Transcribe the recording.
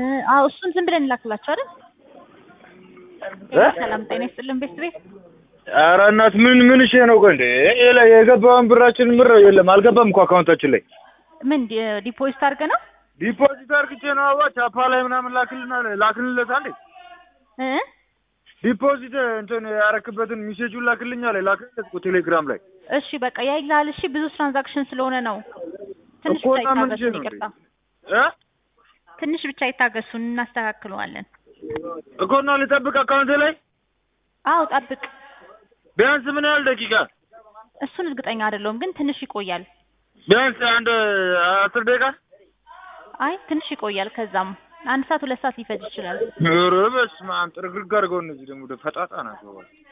አዎ እሱን ዝም ብለን እንላክላቸው አይደል? እ? ሰላም ጤና ይስጥልን ቤት ቤት ኧረ እናት ምን ምን እሺ ነው ቆይ እንዴ የለ- የገባውን ብራችን ምር የለም አልገባም እኮ አካውንታችን ላይ ምን ዲ- ዲፖዚት አድርገ ነው ዲፖዚት አርግቼ ነው አዋ ቻፓ ላይ ምናምን ላክልና ላክልለት አንዴ እ? ዲፖዚት እንትን ያረክበትን ሚሴጁን ላክልኛ ላይ ላክልለት እኮ ቴሌግራም ላይ እሺ በቃ ያይላል። እሺ ብዙ ትራንዛክሽን ስለሆነ ነው። ትንሽ እኮ ብቻ እና ምን እሺ ይታገሱን፣ ነው ይቅርታ እ ትንሽ ብቻ ይታገሱን፣ እናስተካክለዋለን። እኮ እና ልጠብቅ አካውንቴ ላይ አዎ ጠብቅ። ቢያንስ ምን ያህል ደቂቃ እሱን እርግጠኛ አይደለሁም ግን ትንሽ ይቆያል። ቢያንስ አንድ አስር ደቂቃ አይ ትንሽ ይቆያል። ከዛም አንድ ሰዓት ሁለት ሰዓት ሊፈጅ ይችላል። ኧረ በስመ አብ ጥርግርግ አድርገው እነዚህ ደግሞ ፈጣጣ ናቸው